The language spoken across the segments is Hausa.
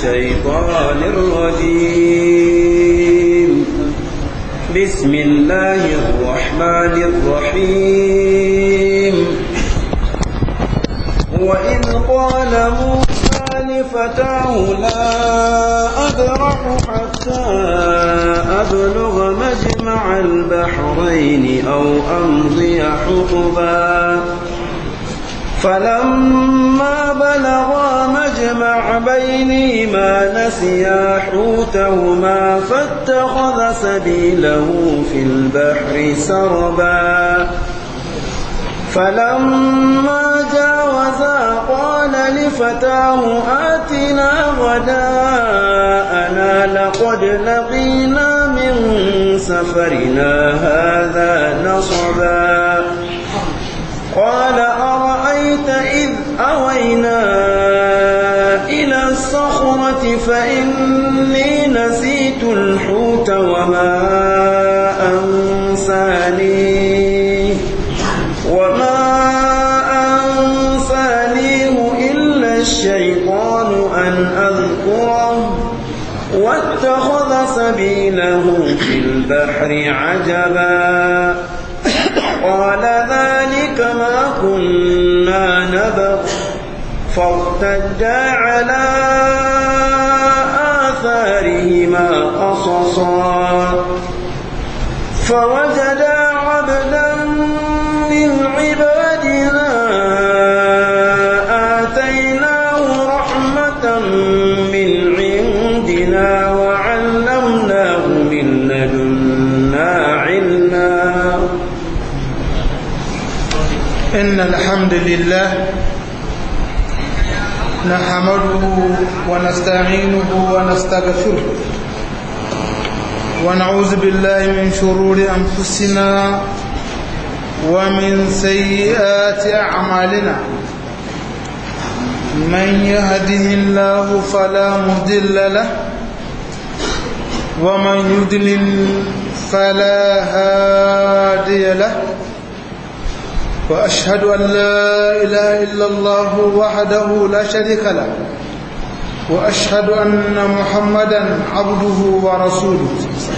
الشيطان الرجيم بسم الله الرحمن الرحيم وإذ قال موسى لفتاه لا أبرح حتى أبلغ مجمع البحرين أو أمضي حقبا فلما بلغا مجمع بينهما نسيا حوتهما فاتخذ سبيله في البحر سربا فلما جاوزا قال لفتاه آتنا غداءنا لقد لقينا من سفرنا هذا نصبا قال أرأيت إذ أوينا إلى الصخرة فإني نسيت الحوت وما أنسانيه وما أنسانيه إلا الشيطان أن أذكره واتخذ سبيله في البحر عجبا قال ذلك ما كنا نبغ فارتدا على آثارهما قصصا فوجدا عبدا من عبادنا آتيناه رحمة من عندنا وعلمناه من لدنا علما إن الحمد لله نحمده ونستعينه ونستغفره ونعوذ بالله من شرور أنفسنا ومن سيئات أعمالنا من يهده الله فلا مضل له ومن يضلل فلا هادي له وأشهد أن لا إله إلا الله وحده لا شريك له وأشهد أن محمدا عبده ورسوله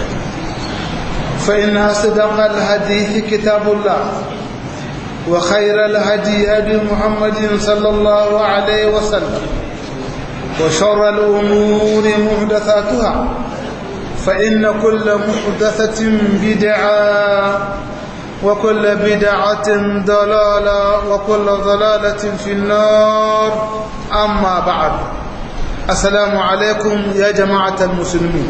فإن أصدق الحديث كتاب الله وخير الهدي هدي محمد صلى الله عليه وسلم وشر الأمور محدثاتها فإن كل محدثة بدعة وكل بدعة ضلالة وكل ضلالة في النار أما بعد السلام عليكم يا جماعة المسلمين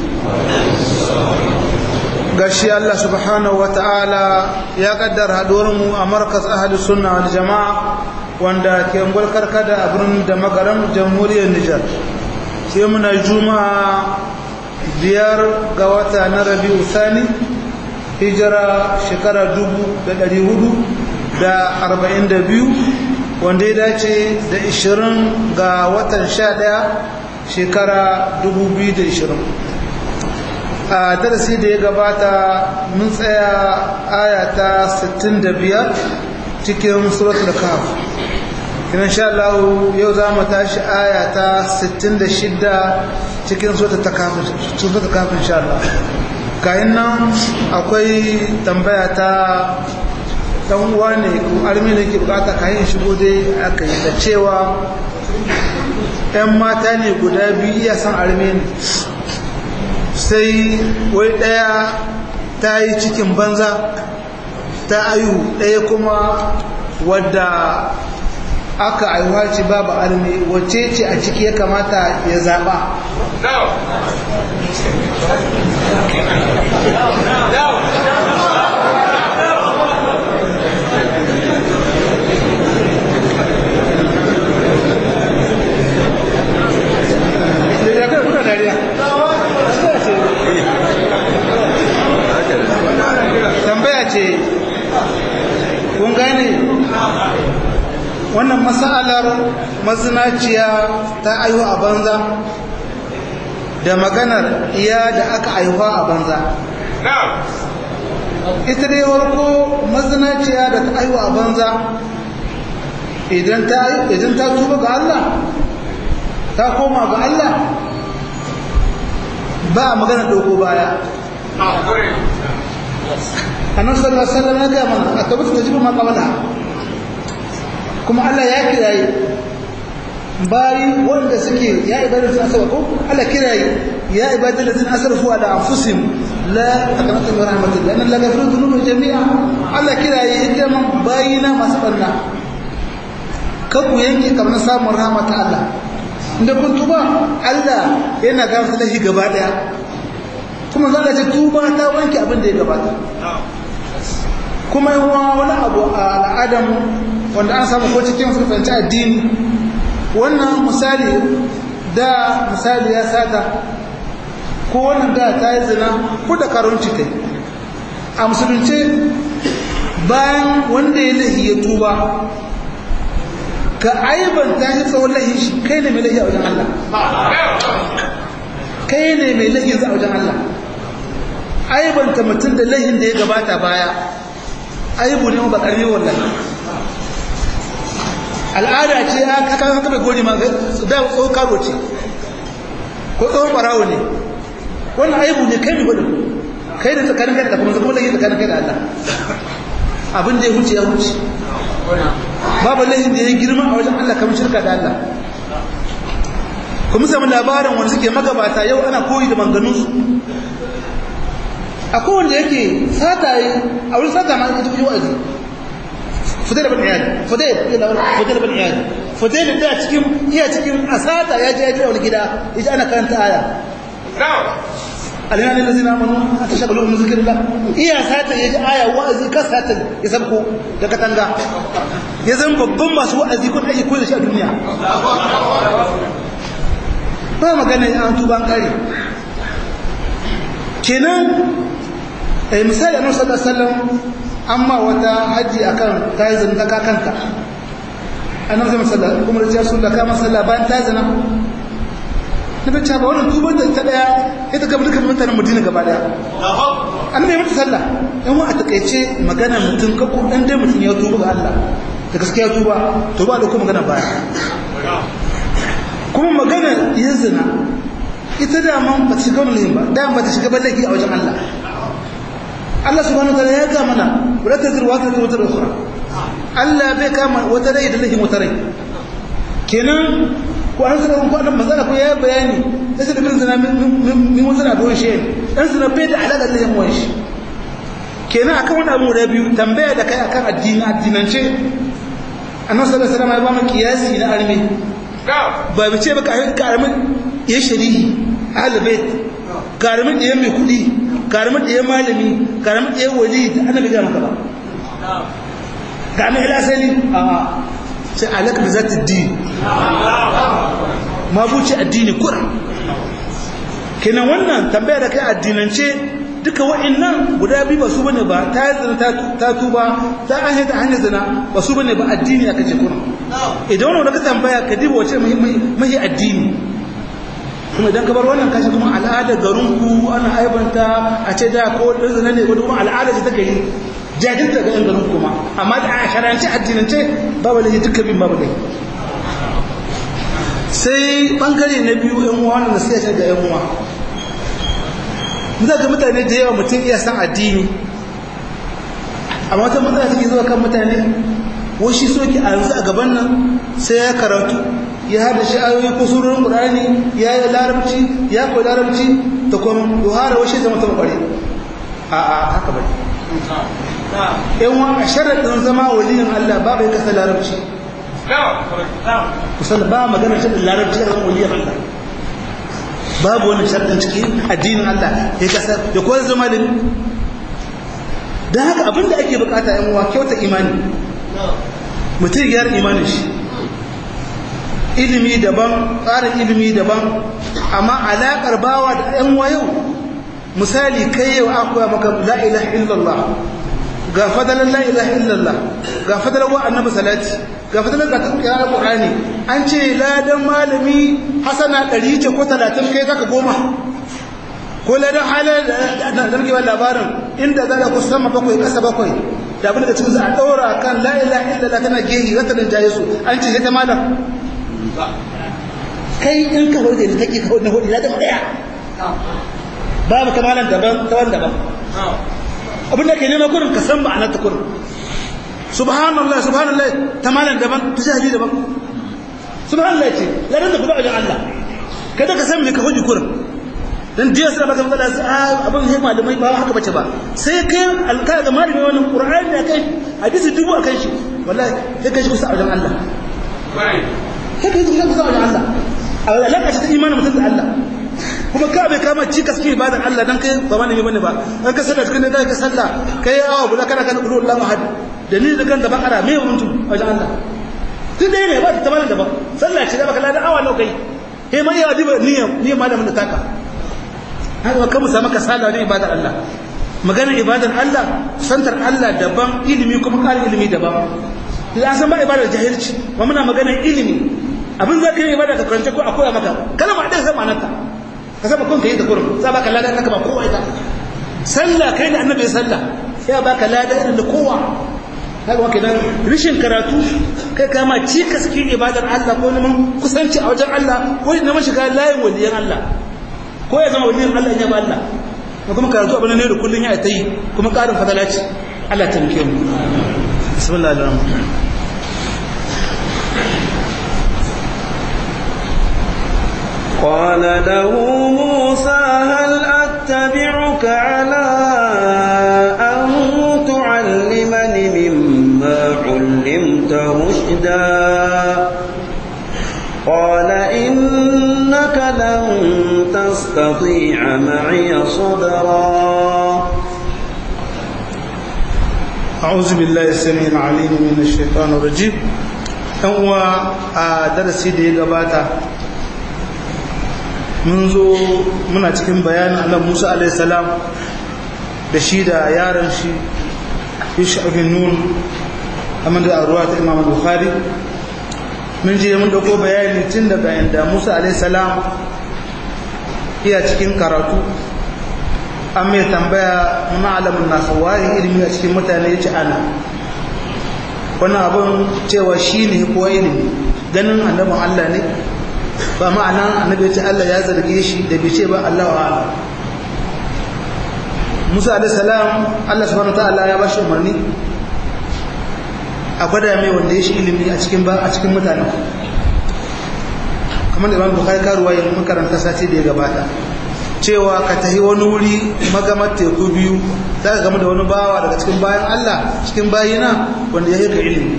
gashi Allah subhanahu wa ta'ala ya kaddara mu a markas ahli sunna wal jama'a wanda ke karkada a birnin da magaram jamhuriyar Nijar sai muna juma'a biyar ga wata na rabi'u sani hijira shekara dubu da ɗari hudu da arba'in da biyu wanda ya dace da ishirin ga watan sha ɗaya shekara dubu biyu da ishirin a darasi da ya gabata mun tsaya aya ta sittin da biyar cikin suratul kaf kina sha Allah yau za mu tashi aya ta sittin da shidda cikin suratul kaf insha Allah kayan nan akwai tambaya ta dan uwa ne ko armi ne ke bukata kayan shigo dai aka yi da cewa yan mata ne guda biyu iya san armi ne sai wai daya ta yi cikin banza ta ayu daya kuma wadda aka aiwa ci babu armi wacce ce a ciki ya kamata ya zaba tambaya ce kun gane wannan matsalar mazinaciya ta aihu a banza da maganar iya da aka aihuwa a banza ita dai warko mazinaciya da ta aihu a banza idan ta tuba ga Allah ta koma ga Allah ba a magana ɗauko baya annan sallallahu alaihi wasallam ya ga mana a tabbata ta jibu ma qabala kuma Allah ya kirayi bayi wanda suke ya ibadatu asaba ko Allah kirayi ya ibadatu allazina asrafu ala anfusihim la taqnatu min rahmatillah inna allaha yaghfiru dhunuba jami'a Allah kirayi ita man bayina masu barna kan ku yanke kamar samun rahmata Allah inda kun tuba Allah yana gafarta shi gaba daya kuma za ka ce tuba ta wanke abin da ya gabata kuma yawa wani abu a al'adamu wanda an samu ko cikin fahimci addini wannan misali da misali ya sata ko wannan da ta yi zina ko da karunci kai a musulunce bayan wanda ya lahi ya tuba ka aibanta shi tsawon lahi shi kai ne mai lahi a wajen Allah kai ne mai lahi a wajen Allah aibanta mutum da lahin da ya gabata baya aibu ne ba ƙarfi wallahi al'ada ce ya kaka haka bai gori ma da tsohon karo ce ko tsohon barawo ne wannan aibu ne kai ne gudun kai da tsakanin kai da kuma zama lahin tsakanin kai da Allah abin da ya huce ya huce babu lahin da ya girma a wajen Allah kamar shirka da Allah kuma samu labarin wanda suke magabata yau ana koyi da manganunsu akwai wanda yake sata yi a wurin sata ma ita fi wa'azi fudai da ban iyali fudai fudai da ban iyali fudai da cikin iya cikin a sata ya je ya je wani gida ya ji ana karanta aya alina ne lazina manu a ta shagalu mu zikirin la iya sata ya ji aya wa'azi ka sata ya sabko da katanga ya zama babban masu wa'azi kun ake koyi da shi a duniya ba magana an tuba an kare kenan eh misali annabi sallallahu alaihi wasallam amma wata haji akan tayi zanta ka kanka annabi sallallahu alaihi kuma ya sunna kama sallah bayan tayi zina nabi ta ba wannan tuban da ta daya ita ga dukkan mutanen Madina gaba daya annabi mata sallah dan wa a takeice magana mutum ka ko dan dai mutum ya tuba ga Allah da gaskiya tuba to ba da kuma magana baya kuma magana yin zina ita da man ba ta shiga wani ba da ba ta shiga ballaki a wajen Allah Allah subhanahu wataala ya ga mana wala tazir wa tazir wata ukhra Allah bai kama wata rai da lahin wata rai kenan ko an sanar ko annabi manzala ko ya bayani sai da bin zina min wata na don shi dan zina bai da alaka da yan wani kenan akan wani abu da biyu tambaya da kai akan addini addinance annabi sallallahu alaihi wasallam ya ba mu kiyasi na arme ba bi ce ba karamin ya shari'i ahalbait karamin da ya mai kudi karamin da ya malami karamin da ya wali da annabi ga maka ba ga mai lasali a sai alaka da zata din ma buci addini kura kenan wannan tambaya da kai addinance duka wa'annan guda biyu ba su bane ba ta yi zina ta tuba ta ahe ta hanyar zina ba su bane ba addini aka ce kuna idan wani wadda ka tambaya ka diba wace mahi addini kuma idan ka bar wannan kashi kuma al'adar garinku ana aibanta a ce da ko ɗin zina ne wadda kuma al'adar ce ta gari jajinta ga yan garin kuma amma da a sharance addinance babu laifi duka bin babu laifi sai bangare na biyu yan uwa wanda sai ya ga yan uwa za ga mutane da yawa mutum iya san addini amma wata matsala take zuwa kan mutane washi soki a yanzu a gaban nan sai ya karatu ya hada shi ayoyi ko surorin qur'ani ya yi larabci ya koyi larabci ta kuma yohara washi zama ta kware a a haka bai yan wa a sharaɗin zama waliyin Allah ba bai kasa larabci kusan ba magana sharaɗin larabci a zama waliyin Allah babu wani sharaɗin cikin addinin Allah ya kasa ya koyar zama da don haka abinda ake bukata yan uwa kyauta imani mutum gyara imanin shi ilimi daban tsarin ilimi daban amma alaƙar bawa da yan yau misali kai yau an koya maka la ilaha illallah ga fadalan la ilaha illallah ga fadalan wa annabi salati ga fadalan ga tsaya qur'ani an ce ladan malami hasana 100 ce ko 30 kai zaka goma ko ladan halal da nake wannan labarin inda zaka ku sama bakwai kasa bakwai da abin da cikin za a daura kan la ilaha illallah tana gehi zata dan jaye su an ce ta malam kai in ka hode ne take ka hode na hode ladan daya babu kamalan daban tawan daban abin da ke nema kurin ka san ma'anar ta kurin subhanallah subhanallah tamalan daban ta jahili daban subhanallah ce ladan da kuma wajen Allah kada ka san me ka huji kurin dan jiya sai baka matsala sai abin sai malamai ba haka bace ba sai kai alkala ga malami wannan qur'ani akai hadisi dubu akan shi wallahi sai kai shi kusa wajen Allah sai kai shi kusa wajen Allah a alaka ta imanin mutum da Allah kuma ka bai kama cikas ke ibadar Allah dan kai ba malami bane ba dan ka sallah cikin da ka sallah kai awa bula kana kana qulu Allahu ahad da ni da kan da bakara me mutum wajen Allah tun dai ne ba ta tamanin da ba sallah ce da baka ladan awa nawa kai he mai ya diba niyyar niyyar malamin da taka haka kan mu samu kasala ne ibadar Allah maganar ibadar Allah santar Allah daban ilimi kuma ƙarin ilimi daban da san ba ibadar jahilci ba muna maganar ilimi abin za ka yi ibada ka karanta ko a koya maka kalma ɗaya sai ma'anarta ka saba kun kai da kurum za baka lada naka ba kowa ita sallah kai da annabi sallah ya baka lada irin da kowa haka wake nan rishin karatu kai kama cikas cikin ibadar Allah ko neman kusanci a wajen Allah ko neman shiga layin waliyan Allah ko ya zama waliyan Allah ya ba Allah ko kuma karatu abin ne da kullun ya ta yi kuma karin fadala ce Allah ta muke mu bismillahir rahmanir قال له موسى هل أتبعك على أن تعلمني مما علمت رشدا قال إنك لن تستطيع معي صبرا أعوذ بالله السميع العليم من الشيطان الرجيم هو درسي da ya gabata mun zo muna cikin bayanin annabi Musa alaihi salam da shi da yaron shi Yusha bin Nun amma da arwa ta Imam Bukhari mun je mun dauko bayani tun daga inda Musa alaihi salam iya cikin karatu an mai tambaya muna alamun nasa waye ilimi a cikin mutane ya ci ana wannan abin cewa shi ne ko ilimi ganin annabin Allah ne ba ma'ana annabi ya ce Allah ya zarge shi da bai ce ba Allah wa ala Musa alaihi salam Allah subhanahu ta'ala ya bashi umarni a gwada mai wanda ya shi ilimi a cikin ba a cikin mutane kamar da Imam Bukhari karuwa yin makaranta sati da ya gabata cewa ka tahi wani wuri magamar teku biyu za ka gama da wani bawa daga cikin bayan Allah cikin bayina wanda ya yi ka ilimi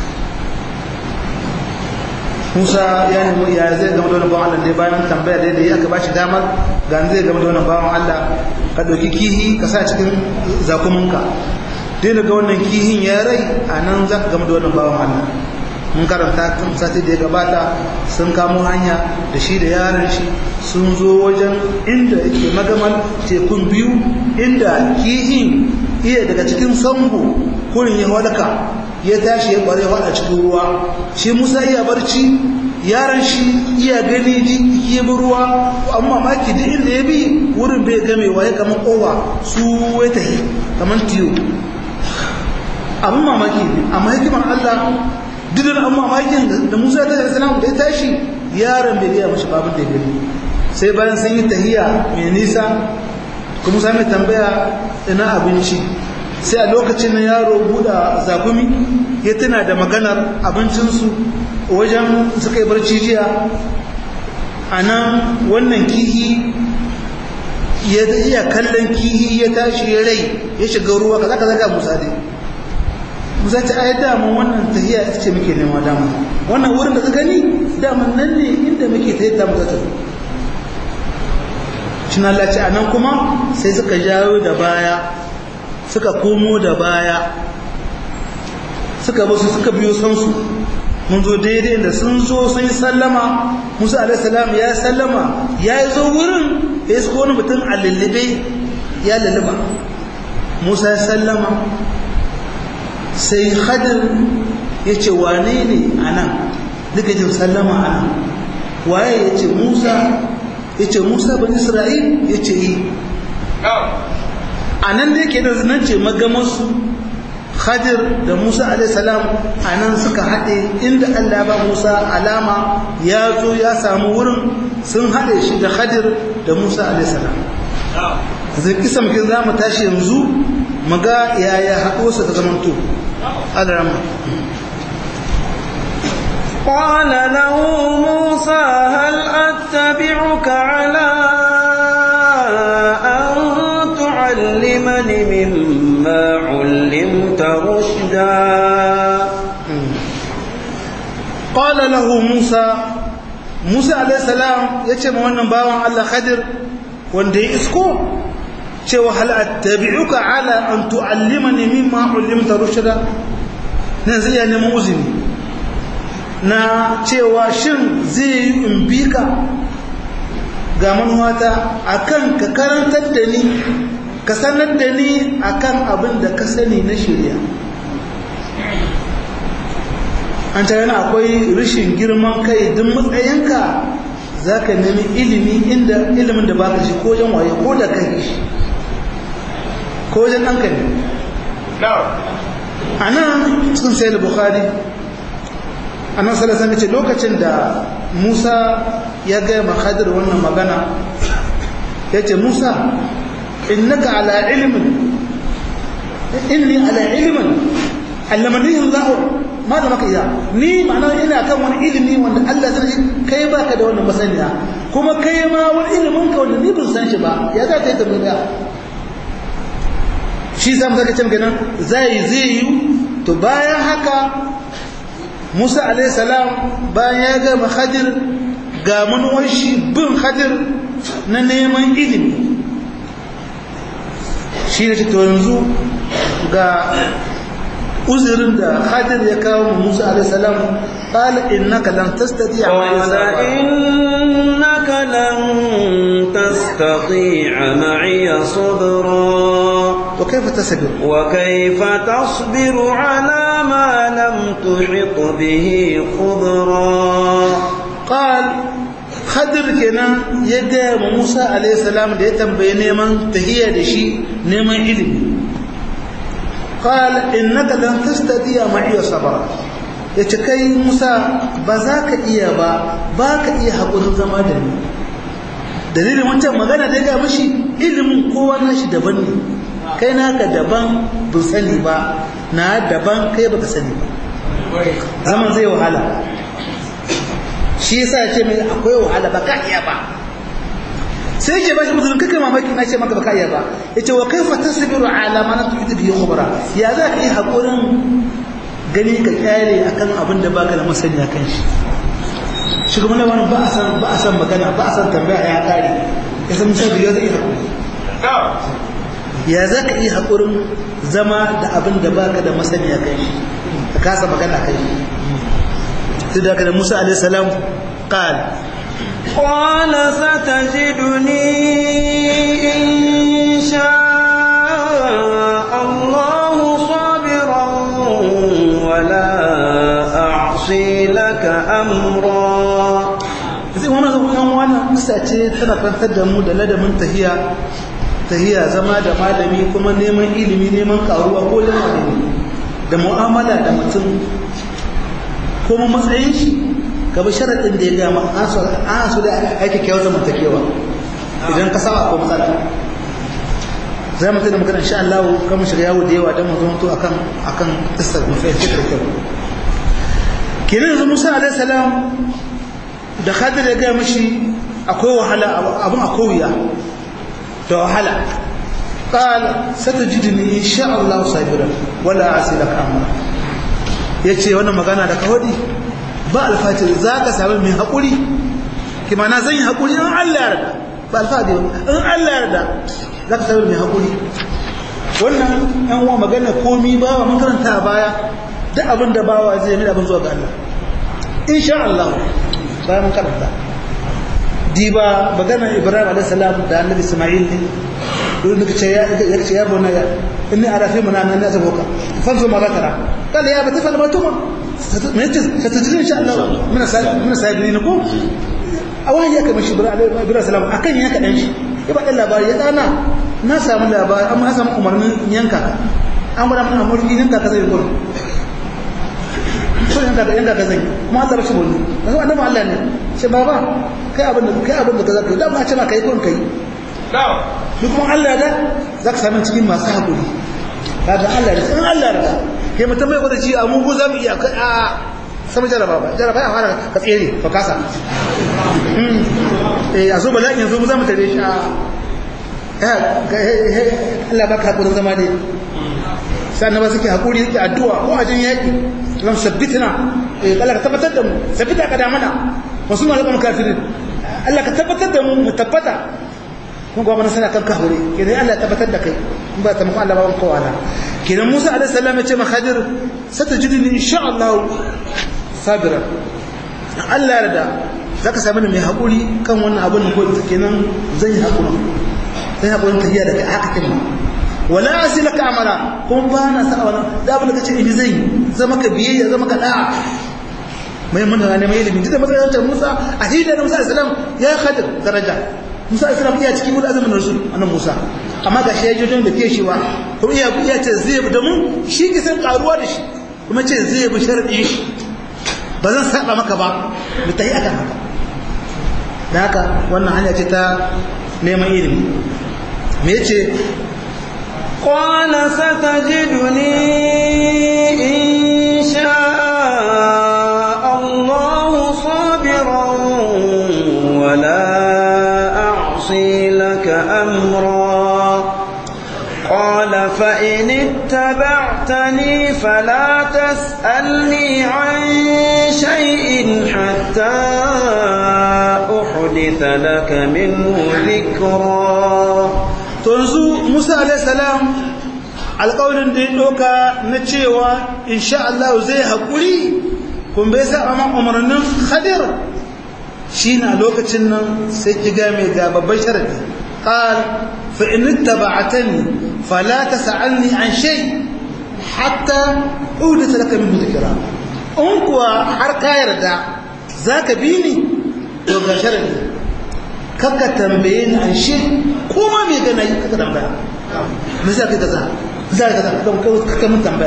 Musa ya nemi ya zai gama da wani bawan Allah dai bayan tambaya da ya aka bashi damar ga zai gama da wani bawan Allah ka ɗauki kihi ka sa cikin zakuminka dai daga wannan kihin ya rai a nan za ka gama da wannan bawan Allah mun karanta tun sati da ya gabata sun kamo hanya da shi da yaron shi sun zo wajen inda yake magaman tekun biyu inda kihin iya daga cikin sambo kurin ya wadaka ya tashi ya bare a cikin ruwa shi musa iya barci yaron shi iya gani ji ya bi ruwa amma maki duk inda ya bi wurin bai gamewa ya kama kowa su ya tahi kamar tiyo abin mamaki ne amma hikimar allah duk da amma mamakin da musa ta salam da ya tashi yaron bai iya mashi babin da ya gani sai bayan sun yi tahiya mai nisa kuma musa mai tambaya ina abinci sai a lokacin na yaro buɗa zakumi ya tana da maganar abincinsu wajen suka yi barci jiya a nan wannan kihi ya iya kallon kihi ya tashi ya rai ya shiga ruwa ka zaka zaka musa dai musa ta ayar damun wannan tahiya ita ce muke nema dama wannan wurin da ka gani daman nan ne inda muke ta yadda muka tafi cin Allah ce a nan kuma sai suka jawo da baya suka komo da baya suka basu suka biyo sansu mun zo daidai da sun zo sun yi sallama musa alaihissalam ya sallama ya yi zo wurin ya yi wani mutum a lullube ya lulluba musa ya sallama sai hadir ya ce wane ne a nan duka jin sallama a nan waye ya ce musa ya ce musa ban isra'il ya ce yi a nan da yake da nan ce magamarsu Khadir da Musa alaihissalam a nan suka haɗe inda Allah ba Musa alama ya zo ya samu wurin sun haɗe shi da Khadir da Musa alaihissalam zai kisa mukin za mu tashi yanzu mu ga yaya haɗuwarsa ta zamanto alarama قال له موسى هل أتبعك على أن تعلمني مما علمت رشدا قال له موسى موسى عليه السلام yace ma wannan bawan Allah Khadir wanda ya isko cewa hal attabi'uka ala an tu'allimani mimma 'allimta rushda nan zai ya nemi uzini na cewa shin zai yi in bi ka ga manuwata akan ka karantar da ni ka sanar da ni akan abin da ka sani na shirya an ta yana akwai rashin girman kai duk matsayinka za ka nemi ilimi inda ilimin da baka shi ko wajen waye ko da kai shi ko wajen ɗanka ne a nan cikin sayar bukhari a nan salasa ce lokacin da musa ya gaya makadar wannan magana ya ce musa innaka ala ilimin inni ala ilimin allamanihin za'ur ma da maka iya ni ma'ana ina kan wani ilimi wanda Allah zai kai baka da wannan masaniya kuma kai ma wani ilimin ka wanda ni ban san shi ba ya za ka yi tambaya shi za mu zaka ce kenan zai zai yi to bayan haka Musa alayhi salam bayan ya ga Khadir ga manuwar shi bin Khadir na neman ilimi shi ne to yanzu ga uzurin da Khadir ya kawo Musa alayhi salam qala innaka lan tastati'a قال إنك لن تستطيع معي صبرا wa kayfa tasbir وكيف تصبر على ما لم تحط به خبرا qal Khadir kenan ya ga Musa alayhi salam da ya tambaye neman tahiyya da shi neman ilimi qal innaka lan tastati'a ma'iya sabra yace kai Musa ba za ka iya ba ba ka iya hakurin zama da ni dalilin wancan magana da ya ga mishi ilimin kowa nashi daban ne kai naka daban bin sani ba na daban kai baka sani ba zaman zai wahala shi yasa ya ce mai akwai wahala ba ka iya ba sai ke bashi mutum kake mamaki na ce maka ba ka iya ba ya ce wa kai fata sabiru ala ma na tuki biyu kubra ya za ka yi haƙurin gani ka kyale akan abin da baka da masaniya kan shi shugaban da wani ba a san ba a san magana ba a san tambaya ya kare ya san misali ya zai haƙuri ya za ka yi haƙurin zama da abin da baka da masaniya kan shi ka kasa magana kan shi تدك موسى عليه السلام قال قال ستجدني إن شاء الله صابرا ولا أعصي لك أمرا sai wannan wannan wannan kisa ce tana kantar da mu da ladabin tahiya tahiya zama da malami kuma neman ilimi neman karuwa ko lamari da mu'amala da mutum kuma matsayin shi gaba sharaɗin da ya gama an so da aiki kyau zamantakewa idan ka saba ko matsala za mu tana magana insha Allah kan mu shiga yawo da yawa don mu zama to akan akan tsar mu fahimci da kyau kenan yanzu Musa alaihi salam da Khadir ya ga mishi akwai wahala abun akwai wuya da wahala قال ستجدني إن شاء الله صابرا ولا أعصي لك أمرا ya ce wannan magana da kawadi ba alfati za ka sami mai haƙuri kima na zan yi haƙuri in Allah yarda ba alfati in Allah yarda za ka sami mai haƙuri wannan yan wa magana komi ba wa makaranta a baya duk abin da bawa zai yi abin zuwa ga Allah insha Allah bayan mun karanta diba magana Ibrahim alaihi salam da Annabi Isma'il ne don da ce ya ce ya bona ya inni ara fi mana nan nasu boka fanzu ma zakara kala ya bata fal matuma me yace satajin insha Allah muna sai muna sai ne ko awahi ya kamar shi Ibrahim salam akan yanka dan shi ya ba dan labari ya dana na samu labari amma na samu umarnin yanka an gwada mana mulki yanka ka zai gurin sun yanka yanka ka zai kuma Allah rashin wani yanzu annabi Allah ne ce baba kai abin da kai abin da ka zaka da ba ce ma kai gurin kai ni kuma Allah da zaka sami cikin masu hakuri kaga Allah da in Allah da kai mutum bai gwada ci a mu za mu iya a sama jaraba ba jaraba ya fara ka tsere ka kasa eh a so bala'in yanzu mu za mu tare shi a Allah baka hakurin zama ne sannan ba suke hakuri suke addu'a ko a jin yaƙi lam sabbitna eh Allah ka tabbatar da mu sabbita ka da mana wasu ma lakum kafirin Allah ka tabbatar da mu mu tabbata kun ga sana kan kahuri kenan Allah ya tabbatar da kai in ba ta muku Allah ba ban kowa kenan Musa alaihi salam ya ce ma Khadir satajidni insha Allah sabira Allah ya yarda zaka sami ni mai hakuri kan wannan abin ko kenan zan yi hakuri zan yi hakuri tafiya da kai haka kin wala asilaka amara kuma ba na sa wannan da abin da kace in zai zama ka biyayya zama ka da'a mai mun ne mai ilimi da matsayin ta Musa a hidda da Musa alaihi salam ya Khadir daraja Musa alaihi salam iya cikin azumin rasul annan Musa amma ga shi ya je don da ke shi wa kuma iya iya ce zai bi da mu shi ki san karuwa da shi kuma ce zai bi sharadi shi ba zan saba maka ba mu tayi akan haka da haka wannan hanya ce ta neman ilimi me yace قال ستجدني إن شاء الله صابرا ولا أعصي لك أمرا قال فإن اتبعتني فلا تسألني عن شيء حتى أحدث لك منه ذكرا to yanzu Musa alaihi salam alƙawarin da ya ɗauka na cewa insha Allah zai haƙuri kun bai sa amma umarnin Khadir shine a lokacin nan sai ki ga mai ga babban sharadi qal fa in ittaba'tani fala tas'alni an shay hatta udita laka min dhikra in kuwa har ka yarda zaka bi ni to ga sharadi kaka tambaye ni an shi kuma me gana yi kaka tambaya me za ka kaza za ka kaza don kaka mun tambaya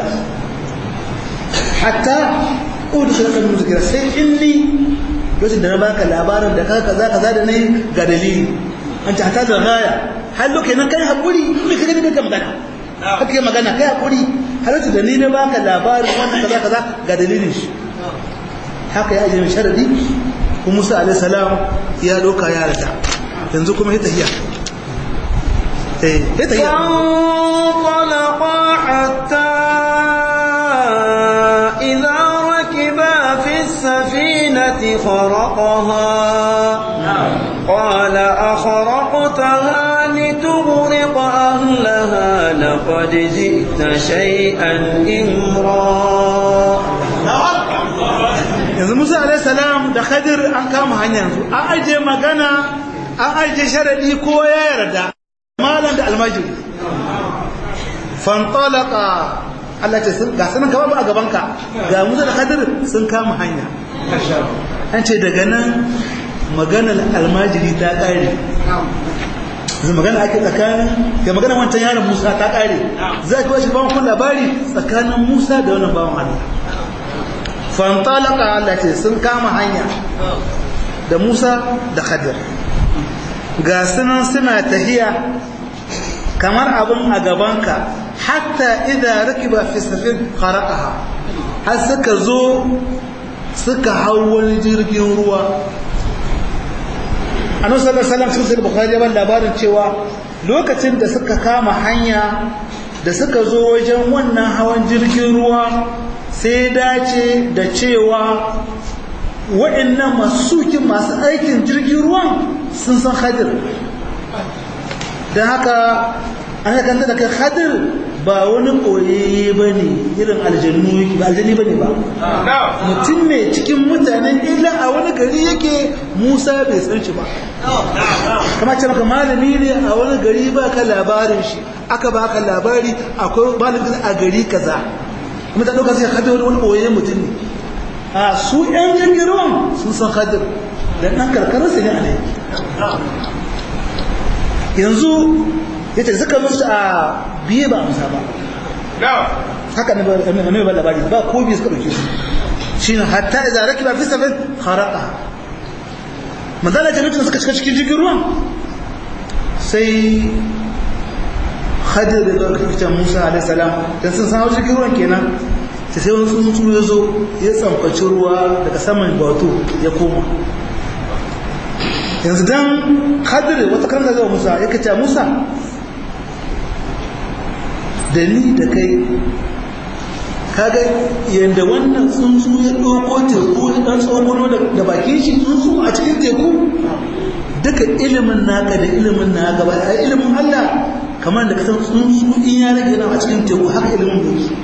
hatta udu shi kan musu kira sai in ni lokacin da na baka labarin da kaka kaza kaza da nayi ga dalili an ta hata da gaya har lokacin nan kai hakuri me kaga daga magana haka kai magana kai hakuri har lokacin da ni na baka labarin wannan kaza kaza ga dalilin shi haka ya ajiye sharadi kuma Musa alaihi salam ya doka ya rata yanzu kuma ya tahiya eh ya tahiya فانطلقا حتى إذا ركبا في السفينة خرقها قال أخرقتها لتغرق أهلها لقد جئت شيئا إمرا yanzu Musa alaihi salam da Khadir an kama hanya yanzu an aje magana an aje sharadi ko ya yarda malam da almajiri fantalaka Allah ce sun ga sanan kama ba a gaban ka ga Musa da Khadir sun kama hanya an ce daga nan maganar almajiri ta kare zai magana ake tsakanin ga magana wancan yaron Musa ta kare za ka bashi bawon kun labari tsakanin Musa da wannan bawon Allah fantalaka Allah ce sun kama hanya da Musa da Khadir ga sunan suna tahiya kamar abin a gabanka hatta idza rakiba fi safin kharaqaha har suka zo suka hau wani jirgin ruwa annabi sallallahu alaihi wasallam cikin bukhari ya labarin cewa lokacin da suka kama hanya da suka zo wajen wannan hawan jirgin ruwa sai dace da cewa waɗannan masu sukin masu aikin jirgin ruwan sun san hadir don haka an kanta da kai hadir ba wani koyayye ba ne irin aljannu ba aljanni ba ne ba mutum ne cikin mutanen illa a wani gari yake musa bai san shi ba kama ce maka malami ne a wani gari ba ka labarin shi aka ba ka labari akwai malamin a gari kaza kuma ta ɗauka sai hadir wani koyayyen mutum ne a su ‘yan jirgin ruwan sun san hadir da ɗan karkararsa ne a ne yanzu ya ce suka musu a biye ba amsa ba haka ne ba labari ba ko biyu suka ɗauke su shi ne hatta idan raki ba fi safin haraka manzala jami'in suka cika cikin jirgin ruwan sai hajjar da zuwa kirkicin musa alaihissalam don sun san jirgin ruwan kenan sai sai wani tsuntsu ya zo ya tsamfaci ruwa daga saman bato ya koma yanzu don hajjar wata kan zai musa ya kace musa da ni da kai kaga yadda wannan tsuntsu ya ɗauko teku ya ɗan tsogono da bakin shi tsuntsu a cikin teku duka ilimin naka da ilimin na gaba a ilimin Allah kamar da kasan tsuntsu in ya rage na a cikin teku haka ilimin da yake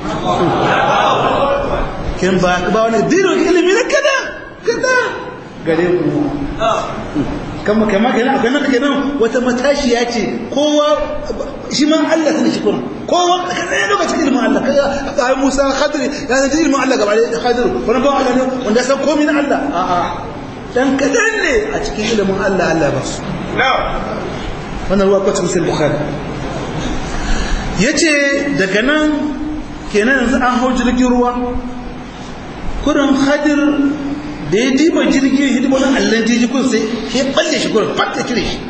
kin ba ba wani dino ilimi na kada kada gare ku kama kama kenan akwai nan kenan wata matashiya ce kowa shi ma Allah sai shi kuma kowa kada ya lokaci ilimin Allah kaga ai Musa Khadir ya san ilimin Allah gaba da Khadir wani ba Allah ne wanda san komai na Allah a a dan kadan ne a cikin ilimin Allah Allah ba su wannan ruwa ko cikin Bukhari yace daga nan kenan yanzu an hau jirgin ruwa kurin Khadir da ya diba jirgin hidima na allon jirgin kun sai ya balle shi kurin fata cire shi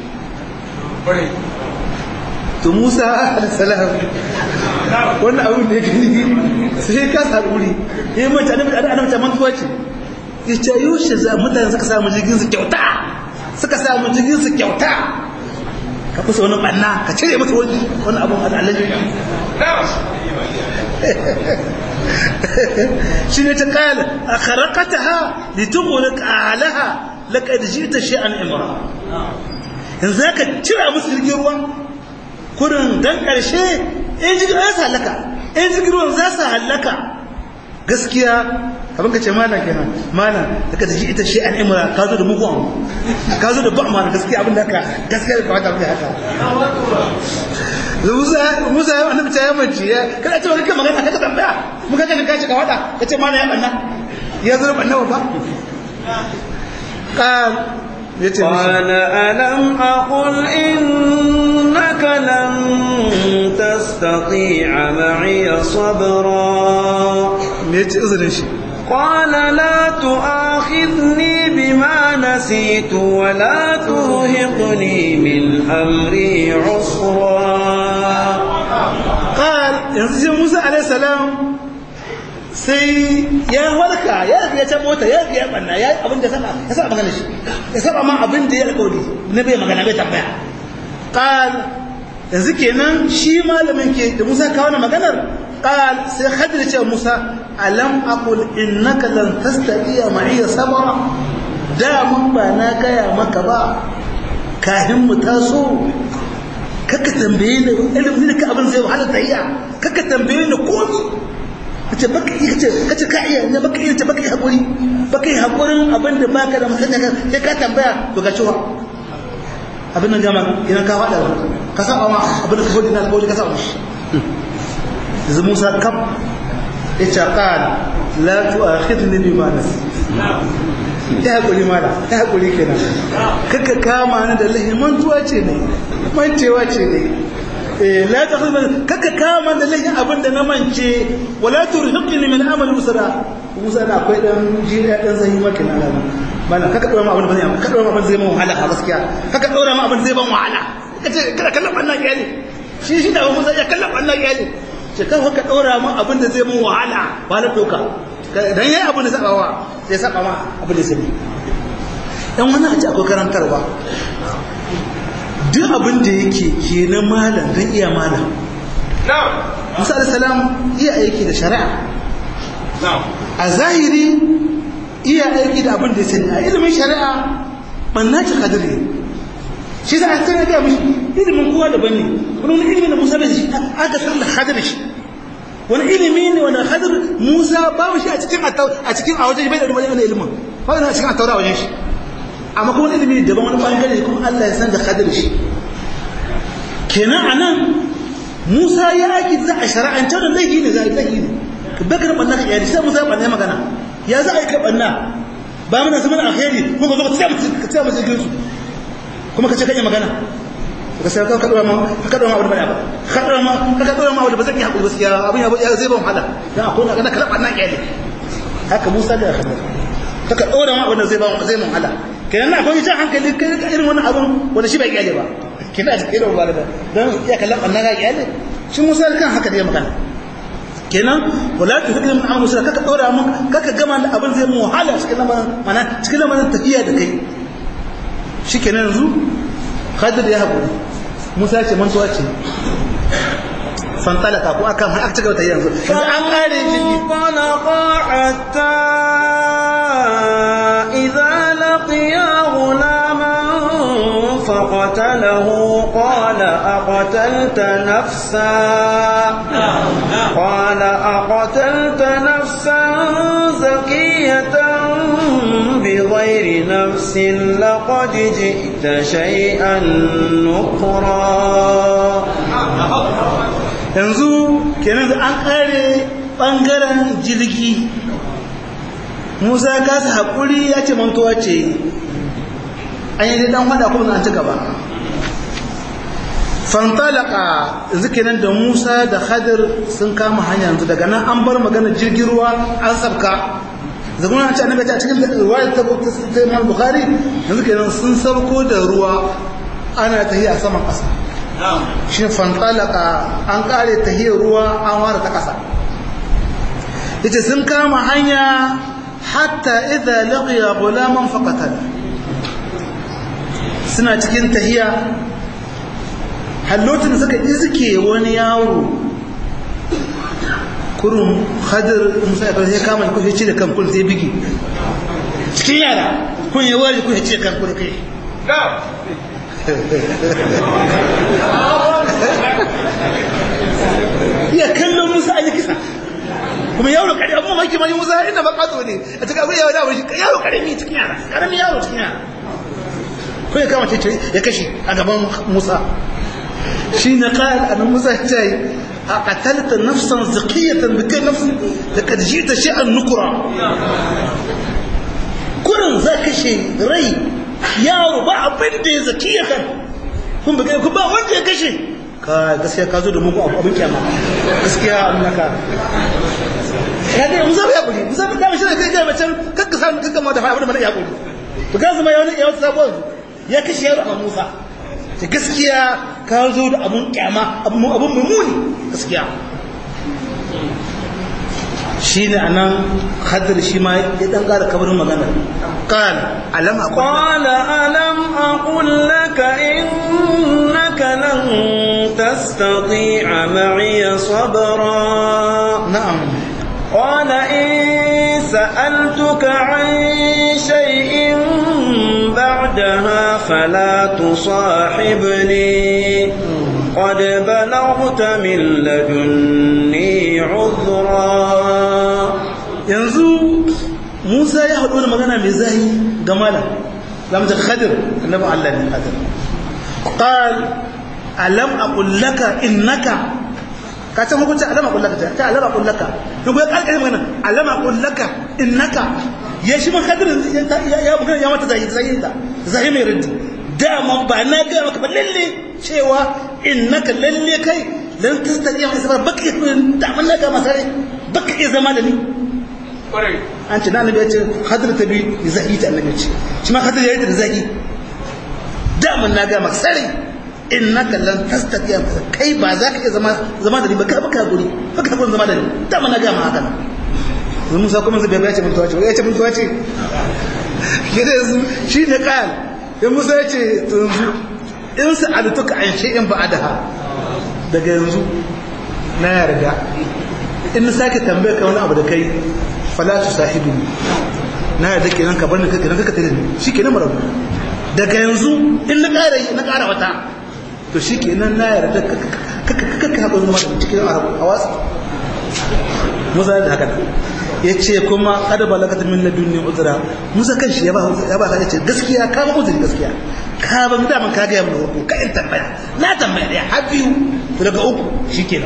to musa alisalam wannan abin da ya gani sai ya kasa haɗuri ya yi mace annabi ana mace mantuwa ce ya ce yaushe za mutane suka samu jirgin su kyauta suka samu jirgin su kyauta ka kusa wani ɓanna ka cire mata wani wani abin al'allan jirgin shi ne ta kala a karakata ha litugulik alaha laƙad ji ta shi an imra yanzu ka cira musu jirgin ruwa kurin don ƙarshe in jirgin ruwa su halaka in jirgin ruwan za su halaka gaskiya abin ka ce mana kenan mana da ka ji ita shi an imra ka zo da mugun ka zo da ba'ama gaskiya abin da ka gaskiya da kawata abin haka Musa Musa ya annabi ta yamanci ya kada ce wani kan magana kaga tambaya mun kaga ka kace ka wada kace mana ya banna ya zo banna ba qal yace qala alam aqul innaka lan tastati'a ma'iya sabra yace uzurin shi قال لا تؤاخذني بما نسيت ولا ترهقني من أمري عسرا قال yanzu Musa alaihi salam sai ya warka ya ya ta mota ya ya banna ya abin da saba ya saba magana shi ya saba ma abin da ya alƙawari ne bai magana bai tambaya qal yanzu kenan shi malamin ke da Musa kawo maganar قال سي خدر ce Musa alam aqul innaka lan tastati'a ma'iya sabra da mun ba na gaya maka ba kahin mu taso kaka tambaye ni ilimin ka abin zai wahala tayya kaka tambaye ni komi kace baka iya kace kace ka iya ne baka iya baka iya hakuri baka iya hakurin abin da baka da musanya sai ka tambaya to ga cewa abin nan jama'a idan ka fada ka saba ma abin da ka fadi na alƙawari ka saba yanzu musa kaf ya ce ƙal la tu'akhidni bima nasi ya haƙuri mala ya haƙuri kenan kaka kama ni da lahi mantuwa ce ne mancewa ce ne eh la tu'akhidni kaka kama da lahi abin da na mance wala turhiqni min amali usra musa na akwai dan jira dan zai maka na alama mala kaka dora ma abin da zai kaka dora ma abin zai man wahala a gaskiya kaka dora ma abin zai ban wahala kace kada kallon wannan iyali shi shi da musa ya kallon wannan iyali ce kan haka ɗora ma abin da zai mun wahala ba na doka dan yayi abin da saba wa sai saba ma abin da zai dan wani a ce akwai karantarwa duk abin da yake ke na malam dan iya malam Musa alayhi salam iya aiki da shari'a a zahiri iya aiki da abin da ya sani a ilimin shari'a banna ce kadiri shi za a tana ga mishi ilimin kowa daban ne wani wani ilimin da musa bai shi aka san da hadir shi wani ilimi ne wani hadir musa babu shi a cikin a cikin a wajen bai da wani ilimin ba a cikin a taura wajen shi amma kuma wani ilimi daban wani bangare kuma Allah ya san da hadir shi kenan anan musa ya aiki za a shara'ance da laifi ne za a yi laifi ne ka bakar banna ka yari sai musa banna magana ya za a yi ka banna ba mana zaman alheri kuma ka zo ka tsaya mutum ka tsaya mutum kuma ka ce kan yi magana gaskiya ka dora ma ka dora ma abu da ba ka dora ma ka dora ma abu da ba zan yi hakuri gaskiya abin ya zai ban wahala dan akwai na kana kalaba na kyale haka Musa da Khadir ka dora ma abu da zai ban zai mun wahala kenan na akwai jan hankali kai irin wannan abun wanda shi bai kyale ba kina da irin ba da dan ya kalaba na ga kyale shi Musa kan haka da ya magana kenan wala tu hukm min amal musa kaka dora mun kaka gama da abin zai mu wahala cikin lamarin mana cikin lamarin tafiya da kai shikenan yanzu Khadir ya haƙuri Musa ce mantuwa ce fantalaka ko akan har aka cigaba ta yanzu yanzu an kare jirgi فانطلقا حتى إذا لقيا غلاما فقتله قال أقتلت نفسا قال أقتلت نفسا زكية بغير نفس لقد جئت شيئا نكرا yanzu kenan an kare bangaren jirgi musa ya kasa haƙuri ya ce mantuwa ce an yi dan hada kuma an ci gaba fantalaka yanzu kenan da musa da khadir sun kama hanya yanzu daga nan an bar magana jirgin ruwa an sabka zaguna an ce annabi ta cikin ruwa ta ta Imam Bukhari yanzu kenan sun sabko da ruwa ana tahiya saman ƙasa shi fantalaka an kare tahiyar ruwa an ware ta ƙasa yace sun kama hanya hatta idza laqiya gulaman faqatala suna cikin tahiya hallotin suka iske wani yaro kurun hadir musa ya ya kama ko ya cire kan kun sai bigi cikin yara kun ya wari kun ya cire kan kun kai ya kallon musa a kisa kuma yaro kare abu mamaki mai musa inda ba kato ne a cikin abu yaro da wani yaro karami cikin yara karami yaro cikin yara ko ya kama ce ya kashe a gaban musa shi na ƙayar a musa ya ce a ƙatalta nafsan zakiyatan da kai nafsan da ka ji ta shi'an nukura kurin za kashe rai yaro ba abin da ya zakiyatan kun ba ku ba wanda ya kashe ka gaskiya ka zo da muku abin kyama gaskiya an naka ya ga musa ya kuri musa ba dama shi da kai ga macen kakka sa kakka ma da fa abin da mana ya kuri to ga zama ya wani ya wata sabon ya kashe yaro a musa ta gaskiya ka zo da abun kyama abun mummuni gaskiya shi ne a nan haddar shi ma ya ɗan ƙara kabarin magana ƙal alam a قال ألم أقل لك إنك لن تستطيع معي صبرا na'am قال إن سألتك عن شيء بعدها فلا تصاحبني قد بلغت من لدني عذرا yanzu musa ya haɗu da magana mai zahi ga malam lamta khadir annabi allah ne khadir qal alam aqul laka innaka ka san hukunci alam aqul laka ta alam aqul laka to ga kalkare magana alam aqul laka innaka ya shi man khadir ya ya magana ya mata zahi zahi da zahi mai rinti dama ba na ga maka ba lalle cewa innaka lalle kai lan tastati ma sabar baka da man na ga masare baka iya zama da ni an ce na annabi ya ce hadir ta bi da zaki ta annabi ce shi ma hadir ya yi da zaki daman na ga maka sare innaka lan tastati kai ba za ka iya zama zama da ni ba ka baka guri baka guri zama da ni daman na ga maka haka nan Musa kuma zai ya ce mun tawace ya ce mun tawace ke da yanzu shi ne kan ya Musa ya ce yanzu in sa'altuka an shay'in ba'daha daga yanzu na yarda in na sake tambaye ka wani abu da kai fala tu sahibi na yarda kenan ka bar ni kenan ka tare ni shikenan marabu daga yanzu in na ƙara na ƙara wata to shikenan na yarda ka ka ka haɗu zama da cikin arabu a wasu musa da haka ya ce kuma kada balagata min ladunni uzra musa kan shi ya ba ya ba ya ce gaskiya ka ba uzuri gaskiya ka ba da man ka ga mu ko ka in tambaya na tambaya da har biyu to daga uku shikenan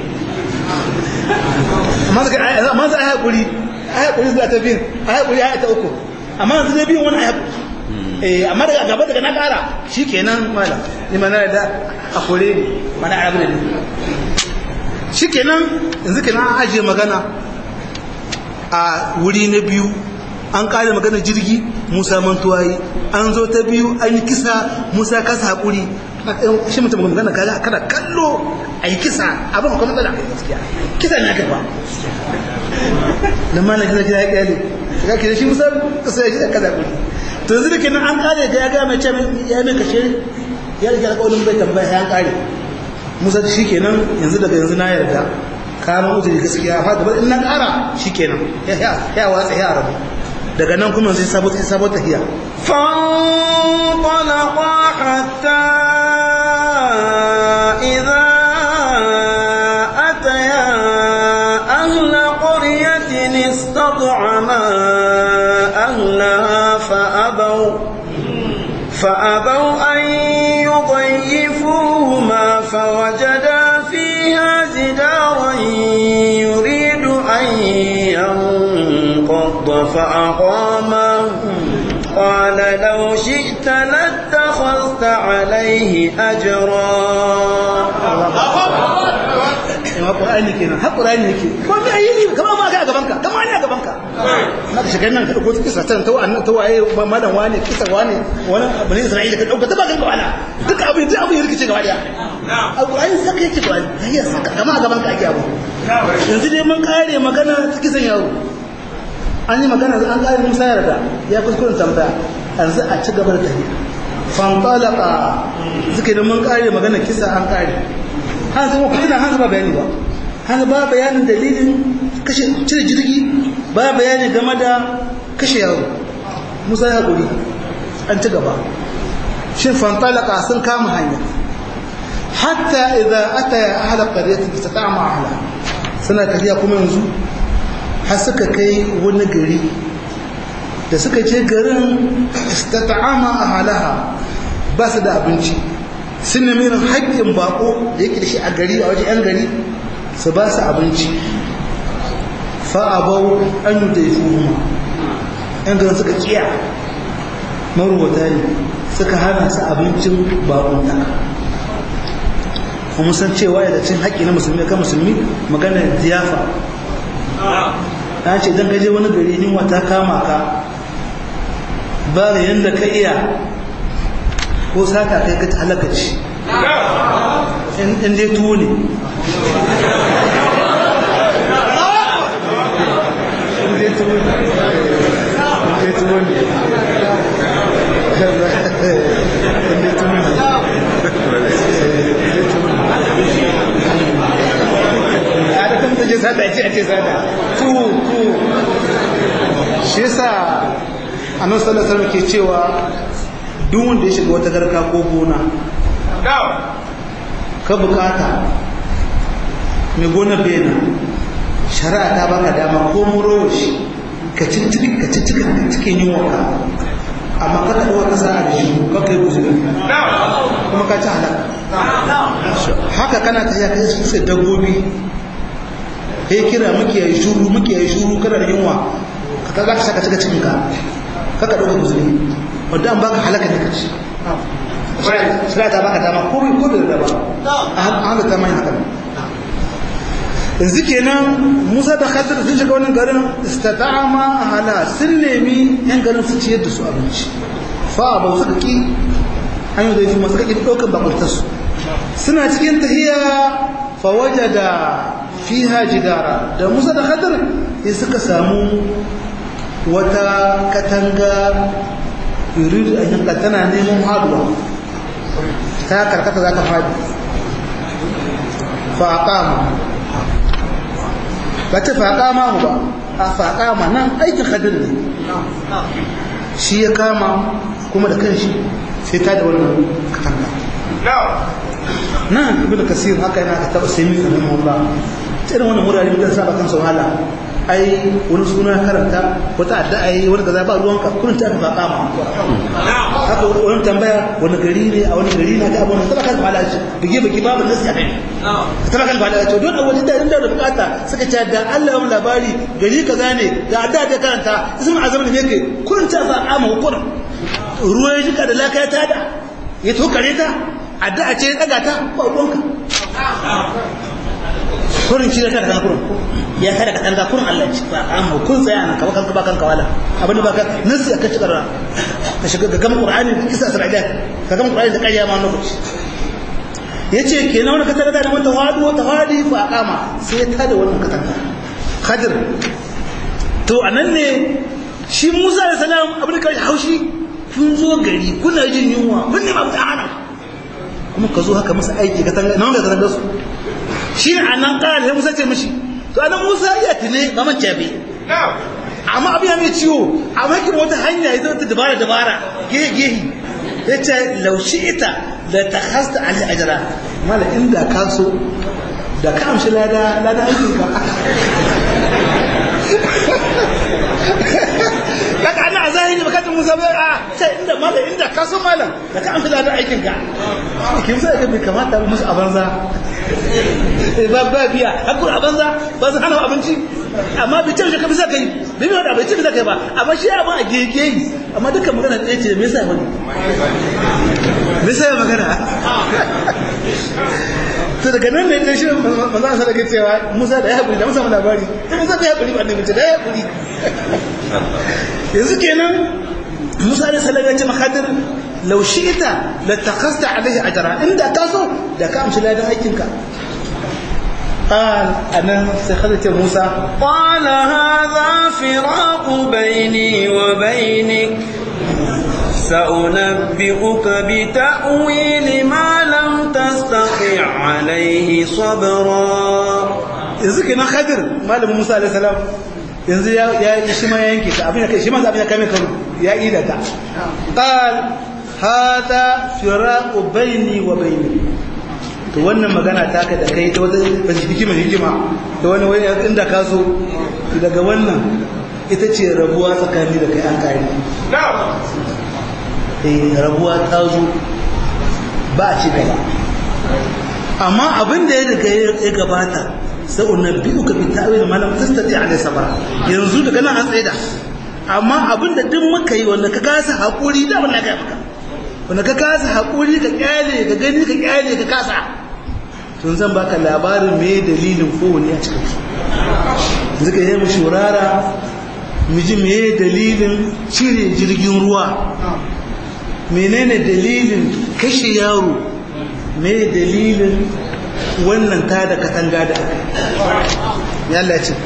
amma daga amma za a haƙuri a haƙuri zuwa ta biyu a haƙuri a ta uku amma yanzu dai biyun wani a haƙuri eh amma daga gaba daga na kara shikenan malam ni mana da a kore ni mana arabu ne shikenan yanzu kenan an ajiye magana a wuri na biyu an kare magana jirgi musa mantuwayi an zo ta biyu an yi kisa musa kasa haƙuri shi mutum magana kaga kada kallo a yi kisa abin akwai matsala gaskiya kisa ne aka ba na mana gina gina ya kyale ga kira shi musa kasa ya kisa kaza haƙuri to yanzu da kenan an kare ga ya ga mai ce ya mai kashe ya rike alƙawarin bai tambaya ya kare musa shi kenan yanzu daga yanzu na yarda kama uzuri gaskiya fa gaba in na ƙara shi kenan ya watsa ya rabu daga nan kuma sai sabon sabon tahiya فانطلقا حتى إذا أتيا أهل قرية استطعما أهلها فأبوا فأبوا أن يضيفوهما فوجدا فيها جدارا يريد أن ينقض فأقامه قال لو شئت لاتخذت عليه أجرا yawa ƙura'ani kenan har ƙura'ani yake ko me ayi ne kama ma ga gaban ka kama ne a gaban ka na ka shiga nan ka dauko kisa tan ta wannan ta waye malam wani kisa wani wani bani isra'ila ka dauka ta ba ga wala duk abin duk abin rikice gaba daya alƙur'ani saka yake ƙur'ani hayya saka kama a gaban ka ake abu yanzu dai mun kare magana ta kisan yaro an yi magana an kare musa yarda ya kuskuren tambaya yanzu a ci gaba da tafiya fantalaka suke da mun kare magana kisa an kare har zama ku tuna hanzu ba bayani ba hanzu ba bayanin dalilin kashe cire jirgi ba bayani game da kashe yaro musa ya guri an ci gaba shin fantalaka sun kama hanya hatta idan ata ya ahala qaryatin istata'ama ahla suna tafiya kuma yanzu har suka kai wani gari da suka je garin istata'ama ahalaha ba su da abinci sun nemi irin haƙƙin bako da yake da shi a gari a wajen 'yan gari su ba su abinci fa'abau an yi daifu 'yan garin suka kiya marubuta ne suka hana su abincin bakon taka kuma san cewa da cin haƙƙi na musulmi kan musulmi magana ziyafa ta ce don gaje wani gari yunwa ta kama ka ba da yadda ka iya ko sata kai ka halaka ci in dai tuwo ne in dai tuwo ne in dai tuwo ne in dai tuwo ne a da kan take sata ce a ce sata tuwo tuwo shi yasa annabi sallallahu alaihi wasallam ke cewa duk wanda ya shiga wata garka ko gona ka bukata mai gona bena shari'a ta baka dama ko muro shi ka cikin ka cikin cikin yunwa ka amma ka taɓa wata sa'a da shi ka kai guzuri kuma ka ci halaka haka kana ta yaka yi sai dabbobi ya kira muke yi shuru muke yi shuru kana da yunwa ka za ka saka cika cikin ka ka ka ɗauka guzuri wadda an baka halaka ne kaci shirya ta baka dama ko ko da ba a halatta mai haka yanzu kenan musa da khadir sun shiga wani garin istata'ama hala sun nemi yan garin su ciyar da su abinci fa ba su ki an yi da yi masu kaki ɗaukar bakuntarsu suna cikin tahiya fa wajada fiha jidara da musa da khadir ya suka samu wata katanga yuridu an yanka tana neman haduwa ta karkata za ta fadi faƙama ba ta faƙama ba a faƙama nan aikin hadir ne shi ya kama kuma da kanshi sai ta da wannan katanga nan ibn kasir haka yana ka taba sai mika nan ba irin wannan wurare mutan saba kansa wahala ai wani suna karanta wata adda ai wani kaza ba ruwanka kullun ta fa kama haka wani tambaya wani gari ne a wani gari na ga abun da kan fala shi bige bige babu nasi akai ta kan fala to don wani da inda da bukata suka ce da Allah ya mu labari gari kaza ne da adda da karanta ismin azam ne kai kullun ta fa kama hukurin ruwa ya jika da laka ya tada ya tokare ta addu'a ce ya daga ta ba ruwanka kurin shi da kada kan kurin ya kada ka tanga kurin Allah ci ba an mu kun tsaya nan ka kanka ba kanka wala abin da baka nasi ka ci karra ka shiga ga gama qur'ani kisa sarajat ka gama qur'ani da kariya ma lokaci yace kenan wannan katanga da mata wadu ta wadi fa aqama sai ya tada wannan katanga khadir to anan ne shi Musa da salam abin da kai haushi kun zo gari kuna jin yunwa kun ne ba ta hana kuma ka zo haka masa aiki katanga nan da katanga su shi ne a nan ƙara musa ce mashi to anan musa ya tune ba man cabe amma abin ya mai ciwo amma kin wata hanya ya zama ta dabara dabara gehe gehe ya ce laushi ita da ta hasta ali ajara mala inda ka so da ka amshi lada lada aikin ka kaga ana a zahiri baka ta musa bai a ce inda mala inda ka so malam da ka amshi lada aikin ka kin sai ga bai kamata musu a banza ba ba biya hakuri a banza ba su hana abinci amma bai ce ka bisa kai bai mai wada bai ce bisa kai ba amma shi abin a gege yi amma dukkan magana ɗaya ce me yasa ya wani me yasa ya magana to daga nan ne shi manzo sa daga cewa Musa da ya hakuri da Musa mu labari to Musa bai hakuri ba annabi ce da ya hakuri yanzu kenan Musa da sallallahu alaihi wasallam لو شئت لاتخذت عليه أجرا إن ده كاسو ده كام شلا ده أيكنك قال أنا سخذت موسى قال هذا فراق بيني وبينك سأنبئك بتأويل ما لم تستطع عليه صبرا yanzu kenan khadir malamin Musa alaihi salam yanzu ya ya shi ma yanke ta abin da kai shi ma abin da kai mai karu ya ida ta qal hada firaqu baini wa baini to wannan magana taka da kai ta wata hikima hikima da wani wani inda ka so daga wannan ita ce rabuwa tsakani da kai an kare eh rabuwa ta zo ba ci gaba amma abin da ya riga ya gabata sai unabbi'uka bi ta'wil ma lam tastati alayhi sabra yanzu daga nan an tsaida amma abin da duk muka yi wanda ka kasa hakuri da wallahi ga maka wanda ka kasa haƙuri ka ƙyale ka gani ka ƙyale ka kasa tun zan baka labarin me dalilin kowane a cikin su zuka yi mu shurara mu ji me dalilin cire jirgin ruwa menene dalilin kashe yaro me dalilin wannan ta da katanga da aka ya Allah ce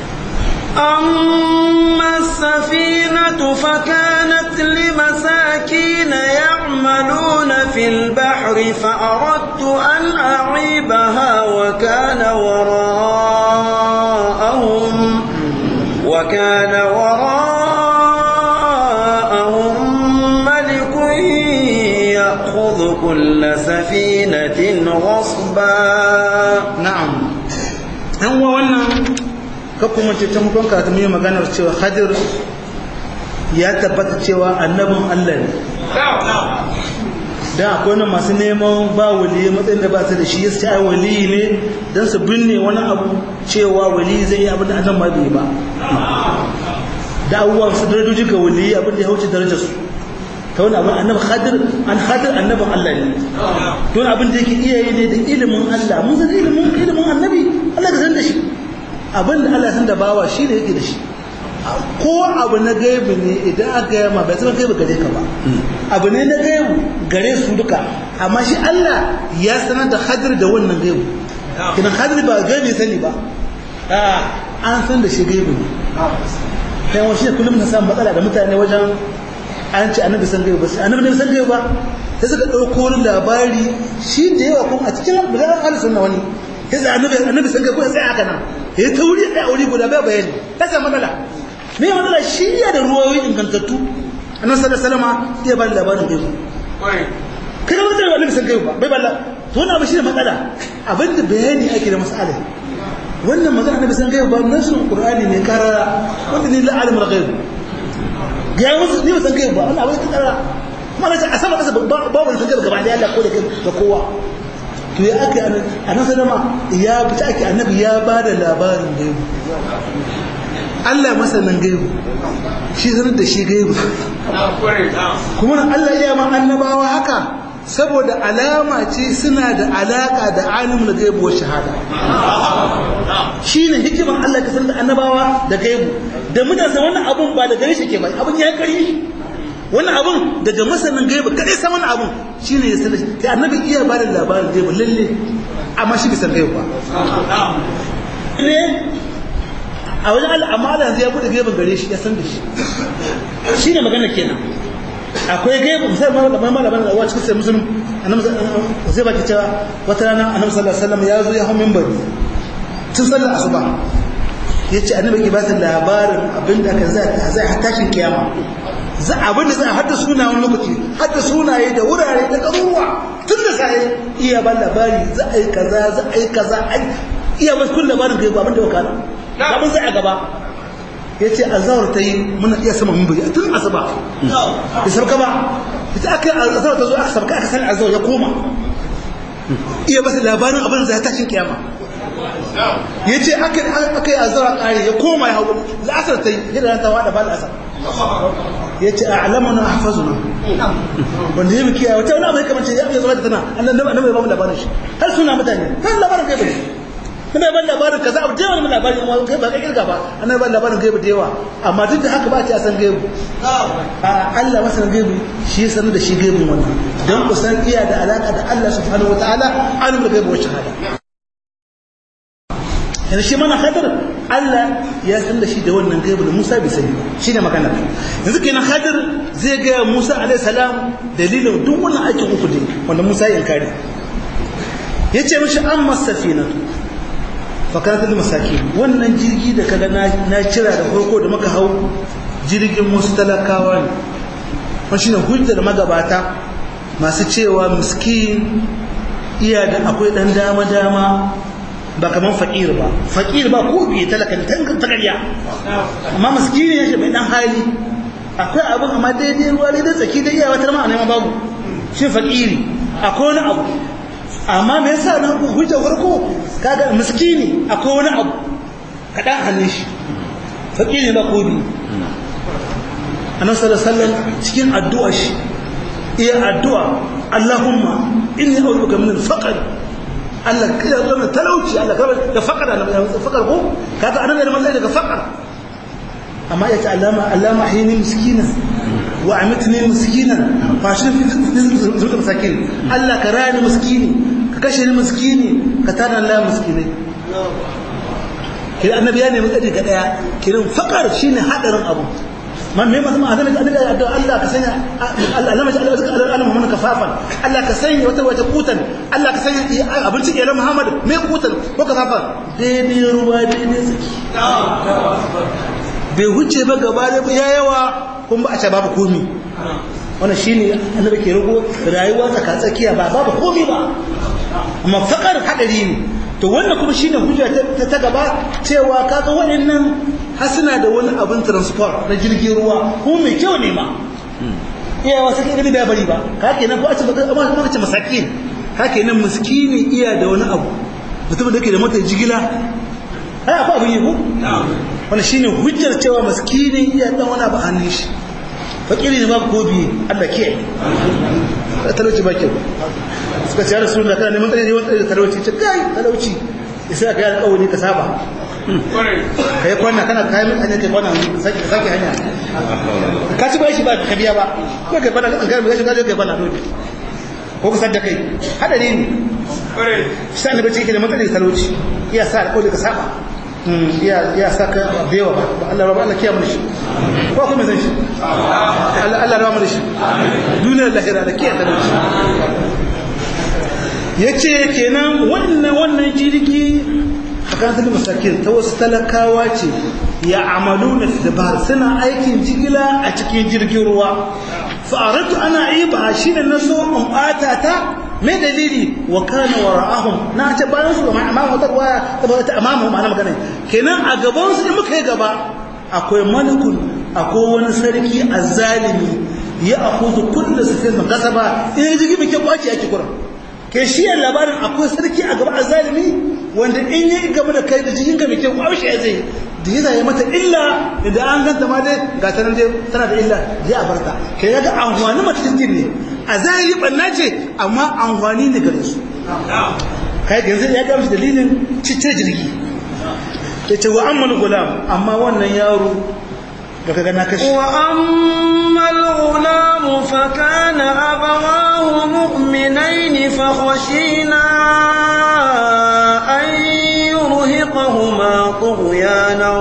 أما السفينة فكانت لمساكين يعملون في البحر فأردت أن أعيبها وكان وراءهم وكان وراءهم ملك يأخذ كل سفينة غصبا na'am an wa wannan kuma ce ta mukon karatu mai maganar cewa hadir ya tabbata cewa annabin Allah ne dan akwai wani masu neman ba wali matsayin da ba su da shi yasu ai wali ne dan su binne wani abu cewa wali zai yi abin da annan ma bai ba da abubuwan su darajoji ga wali abin da ya wuce darajar su ta wani abin annabi hadir an hadir annabin Allah ne don abin da yake iya yi ne da ilimin Allah mun san ilimin ilimin annabi Allah ka san da shi abin da Allah san da bawa shi ne yake da shi ko abu na gaibu ne idan aka yi ma bai zama gaibu gare ka ba abu ne na gaibu gare su duka amma shi Allah ya sanar da hadir da wannan gaibu kinan hadir ba gaibu sani ba an san da shi gaibu ne kai wani shi kullum na samun matsala da mutane wajen an ce annabi san gaibu ba sai annabi ne san gaibu ba sai suka ɗauko wani labari shi da yawa kuma a cikin bulan alisun na wani sai da annabi annabi san gaibu sai aka nan ya ta wuri ɗaya wuri guda bai bayani ta samu matsala me matsala shi ya da ruwayoyi ingantattu annabi sallallahu alaihi wasallam ya ba labarin gaibu kada wanda annabi san gaibu ba bai balla to wannan abu shi ne matsala abinda bayani ake da mas'ala wannan magana annabi san gaibu ba nasu qur'ani ne karara wanda ne la alimul ghaib ya musu ni ba san kai ba wannan abin tsara kuma na ce a sama kasa ba wani san gaba da Allah ko da kai da kowa to ya aka annabi annabi sallama ya fita ake annabi ya ba da labarin da Allah masanin gaibu shi sanar da shi gaibu kuma Allah iya ma annabawa haka saboda alama ce suna da alaka da alimul gaibu wa shahada shine hikimar Allah ka sanar da annabawa da gaibu da mutane wannan abun ba da gare shi ke ba abun ya kare wannan abun daga masanin gaibu kadai san wannan abun shine ya sanar kai annabi iya ba da labarin gaibu lalle amma shi bai san gaibu ba ne a wajen Allah amma Allah yanzu ya bude gaibin gare shi ya san da shi shi ne magana kenan akwai gaibu misali ma da mai malaman da cikin sai musulun annabi zai baki cewa wata rana annabi sallallahu alaihi wasallam ya zo ya hau minbari tun sallar asuba ya ce annabi ke ba ta labarin abinda aka zai zai tashin kiyama za abin da za a hada suna wani lokaci hada sunaye da wurare da garuruwa tun da sai iya ban labari za a yi kaza za a yi kaza iya ba kun labarin gaibu abin da wakana abin sai a gaba ya ce azawar ta yi muna iya sama mun bari tun asuba ya sauka ba ita aka azawar ta zo aka sauka aka sani azawar ya koma iya ba labarin abin da ya tashin kiyama ya ce aka yi azawar ƙari ya koma ya hau la'asar ta yi yadda ta wada ba la'asar ya ce a alamun na hafazu na wanda ya mukiya wata wani abu ya kamance ya zama da tana annan bai ba mu labarin shi har suna mutane har labarin kai bai kana ban labarin kaza abu da yawa mun labarin mu kai ba kai kirga ba ana ban labarin gaibu da yawa amma duk da haka ba ta san gaibu a Allah masa gaibu shi ya sanar da shi gaibun wannan dan ku san iya da alaka da Allah subhanahu wataala alimul gaibu wa shahada yanzu shi mana hadar Allah ya san da shi da wannan gaibu da Musa bai sani shi ne magana yanzu kenan hadar zai ga Musa alaihi salam dalilin duk wannan aikin uku ne wanda Musa ya inkari yace mishi amma safinatu fakaratul masaki wannan jirgi da kaga na cira da farko da muka hau jirgin wasu talakawa ne wani shine hujjar magabata masu cewa miskin iya da akwai dan dama dama ba kaman fakir ba fakir ba ko biye talaka ne tangan takarya amma miskini ya shi bai dan hali akwai abin amma daidai ruwa daidai tsaki da iyawa tar ma a neman babu shi fakiri akwai wani abu amma me yasa na hujja farko kaga miskini akwai wani abu kadan hannun shi fakiri ba kodi annabi sallallahu alaihi wasallam cikin addu'a shi iya addu'a Allahumma inni a'udhu min al-faqr Allah kai ya zama talauci Allah ka da faqara na faqar ko kaga annabi da mallai daga faqar amma ya ta allama allama hini miskina wa amitni miskina fa shi zuwa masakin Allah ka rani miskini ka kashe ni miskini ka tada Allah miskinai kira annabi ya nemi tsari ga daya kiran faqar shine hadarin abu man me mazama annabi annabi ya addu'a Allah ka sanya Allah Allah maji Allah zaka Allah Muhammad kafafan Allah ka sanya wata wata kutan Allah ka sanya abinci ke Muhammad me kutan ko kafafan daidai ruwa daidai saki bai huce ba gaba da ya yawa kuma ba a ce babu komi wannan shine annabi ke rugo rayuwa tsaka tsakiya ba babu komi ba amma fakar hadari ne to wannan kuma shine hujja ta gaba cewa kaga waɗannan har suna da wani abin transport na jirgin ruwa ko mai kyau ne ma iya wasu kai gani da bari ba ka kenan ko a ce baka amma kuma ce masakin ka kenan miskini iya da wani abu mutum da ke da mota jigila ai akwai abin yi ko wannan shine hujjar cewa miskini iya dan wani abu hannun shi fakiri ne ba ko biye Allah ke talauci ba kyau suka ce ya rasu da kana neman tsari ne wani talauci ce kai talauci isa ka yi alƙawari ka saba ka yi kwana kana kayan hanya kai kwana ka sake hanya ka ci bai shi ba ka biya ba ko kai kwana kan kai shi gaje kai kwana dole ko ka sadda kai hadari ne sai ne bace yake da matsayin talauci iya sa alƙawari ka saba iya iya sa ka bewa ba Allah raba Allah kiyamu shi ko kuma san shi Allah Allah raba mu shi duniyar lahira da kiyaye talauci yace kenan wannan wannan jirgi tsakanin masakin ta wasu talakawa ce ya amalu na dabar suna aikin jigila a cikin jirgin ruwa fa'aratu ana yi ba shi ne na so in ɓata ta mai dalili wa kana wa ra'ahum na ce bayan su gama amma wata ruwa ta ta amamu ma'ana magana kenan a gaban su in muka yi gaba akwai malikun akwai wani sarki azzalimi ya akuzu kullu sifin kasaba in jirgi muke kwaci ake kuran ke shi yan labarin akwai sarki a gaba a zalimi wanda in yi gaba da kai da jikin ka mai kyau kwaushe ya zai da yana yi mata illa idan an ganta ma dai ga ta nan dai tana da illa zai a barta kai ya ga amfani mace cikin ne a zahiri banna ce amma amfani ne gare su kai yanzu ya ga musu dalilin cice jirgi ya ce wa ammal gulam amma wannan yaro da kaga na kashi وأما الغلام فكان أبواه مؤمنين فخشينا أن يرهقهما طغيانا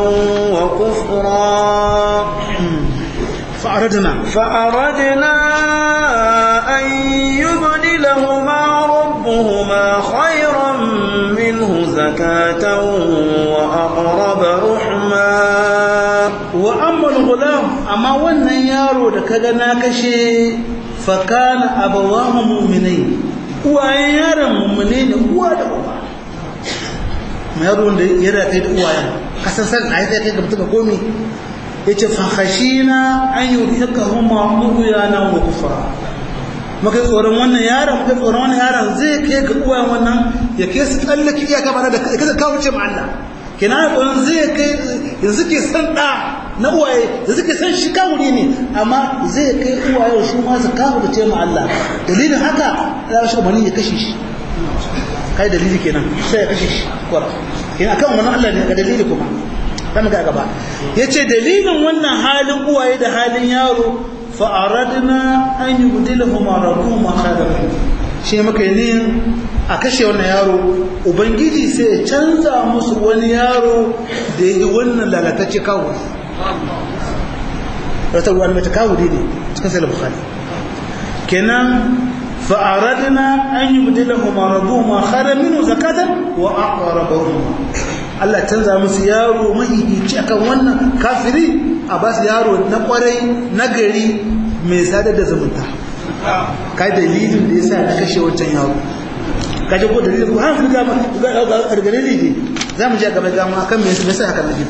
وكفرا fa'aradna فأردنا أن يبدلهما ربهما خيرا منه زكاة وأقرب رحما wa ammal gulam amma wannan yaro da kaga na kashe fa kana abawahu mu'minai uwayen yaron mu'mine ne uwa da uba yaro da ya da kai da uwayen kasan san ai sai kai ga mutum komi yace fa khashina an yudhikahuma mughyana wa kufra maka tsoron wannan yaron maka tsoron wannan yaron zai kai ga uwayen wannan ya kai su tsallake iyaka ba da kai kawo ce ma Allah kina tsoron zai kai yanzu ke san da na uwaye yanzu ke san shi kawuri ne amma zai kai uwaye su ma su kawo da ce ma Allah dalilin haka za shi umarni ya kashe shi kai dalili kenan sai ya kashe shi kwara kina kan wannan Allah ne ga dalili kuma dan ga gaba yace dalilin wannan halin uwaye da halin yaro fa aradna an yubdilahuma rabbuhuma khayran shi muka yi niyin a kashe wannan yaro ubangiji sai ya canza musu wani yaro da ya yi wannan lalatacce kawo rata ruwan mai ta kawo ne cikin sai bukhari kenan fa'aradna an yi mudila kuma rabu ma khara minu zakatan wa aqraba Allah canza musu yaro mahihici akan wannan kafiri a ba su yaro na kwarai na gari mai sadar da zumunta kai dalilin da yasa na kashe wancan yaro kaje ko dalilin ko hankali ga ga dalili ne zamu je gaba ga mu akan me yasa haka nabi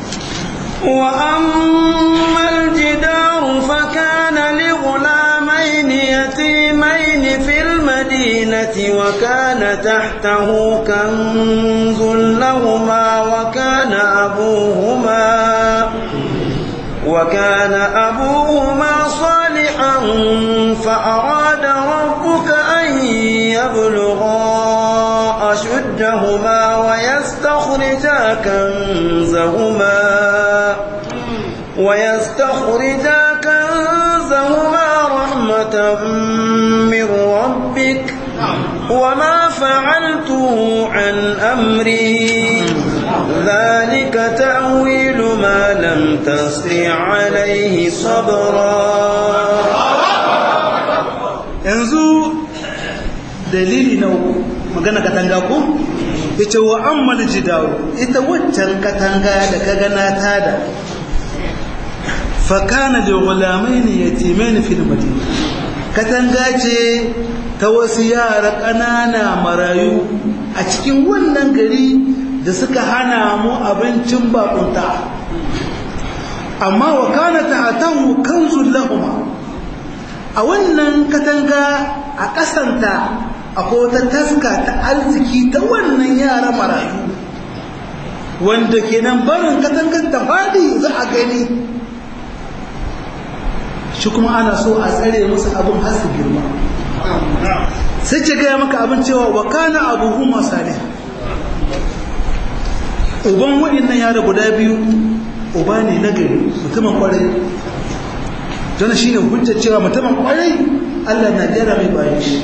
وأما الجدار فكان لغلامين يتيمين في المدينة وكان تحته كنز لهما وكان أبوهما وكان أبوهما صالحا فأراد ربك أن يبلغا أشدهما ويستخرجا كنزهما ويستخرجا كنزهما رحمة من ربك وما فعلته عن أمري ذلك تأويل ما لم تستطع عليه صبرا yanzu dalili na uku magana katanga ko yace wa ammal jidaru ita waccan katanga da kaga na tada fa kana li ghulamaini yatimain fil madina katanga ce ta wasu yara ƙanana marayu a cikin wannan gari da suka hana mu abincin bakunta amma wa kana ta'atahu kanzul lahuma a wannan katanga a ƙasanta akwai wata taska ta arziki ta wannan yara marayu wanda kenan barin katangar ta fadi za a gani shi kuma ana so a tsare musu abin har su girma sai ce gaya maka abin cewa wa kana abuhu masalih uban waɗannan yara guda biyu uba ne na gari mutumin kwarai don shi ne hujjar cewa mutumin kwarai allah na gyara mai bayan shi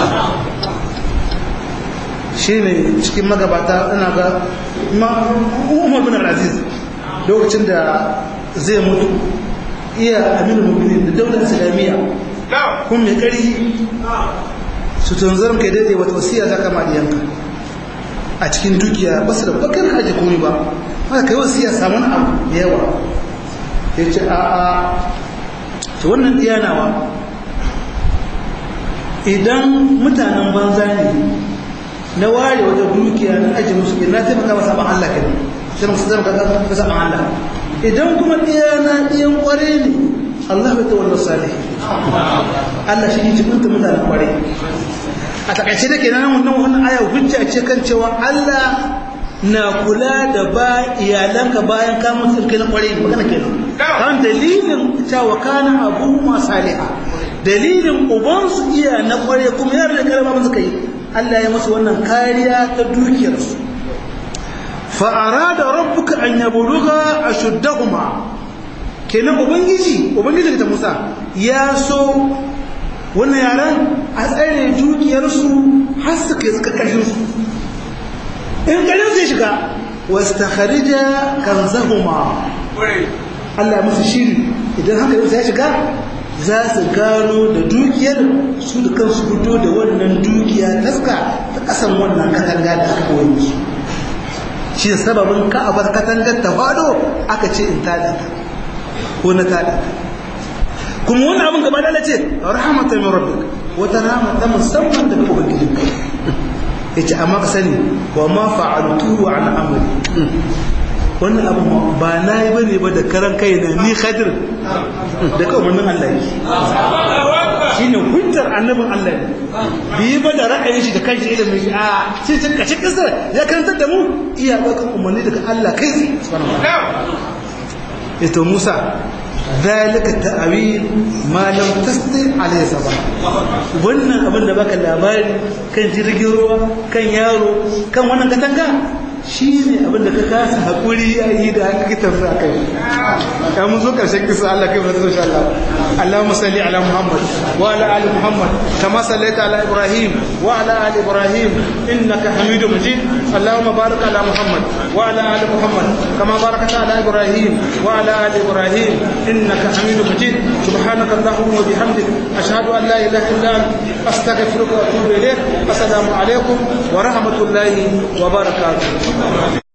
shi ne cikin magabata ina ga umar bin aziz lokacin da zai mutu iya aminu mubinin da daular islamiyya kun mai kari su tunzar kai daidai wata wasiya za kama diyanka a cikin dukiya ba su da bakar haji komi ba haka kai wasiya samun abu da yawa ya ce a a ta wannan diyanawa idan mutanen banza ne na ware wata dukiya na aji musu na taimaka masa ban Allah kai sai musu zama masa ban Allah idan kuma diyana diyan kware ne Allah bai tawalla salih Allah shi ne jibinta mutanen kware a takaice da kenan wannan wannan aya hujja ce kan cewa Allah na kula da ba iyalanka bayan ka mutu kai na kware magana kenan kan dalilin cewa kana abu ma saliha dalilin uban su iya na kware kuma yar da karama musu kai Allah ya musu wannan kariya ta dukiyar su fa arada rabbuka an yabluga ashuddahuma kenan ubangiji ubangiji ta Musa ya so wannan yaran a tsare dukiyar su har su kai suka kashin su in ganin zai shiga wastakharija kanzahuma Allah musu shiri idan haka yau sai shiga za su gano da dukiyar su da kansu fito da wannan dukiya taska ta kasan wannan katanga da aka koyi musu shi da sababin ka a bar katangar ta fado aka ce in tada ta ko na tada ta kuma wani abin gaba da ce rahmatan min rabbik wata rahama ta musamman daga ubangijinka yace amma ka sani wa ma fa'altu an amri wannan abu ba na yi bane ba da karan kai na ni khadir da kamannin Allah ne shine hujjar annabin Allah ne bi ba da ra'ayin shi da kanshi ilimin shi a sai ta kace kasar ya karantar da mu iya bakan umarni daga Allah kai subhanahu wa ta'ala ito Musa ذلك التأويل ما لم تستطع عليه صبر wannan abin da baka labari kan jirgin ruwa kan yaro kan wannan katanga shi ne abin da ka kasa haƙuri ya yi da aka kitar sa kai ya mun zo ƙarshen kisa Allah kai fata insha Allah Allahumma salli ala Muhammad wa ala ali Muhammad kama sallaita ala Ibrahim wa ala ali Ibrahim innaka Hamidum Majid Allahumma barik ala Muhammad wa ala ali Muhammad kama barakta ala Ibrahim wa ala ali Ibrahim innaka Hamidum Majid subhanaka Allahumma wa bihamdik ashhadu an la ilaha illa anta astaghfiruka wa atubu ilayk assalamu alaikum wa rahmatullahi wa barakatuh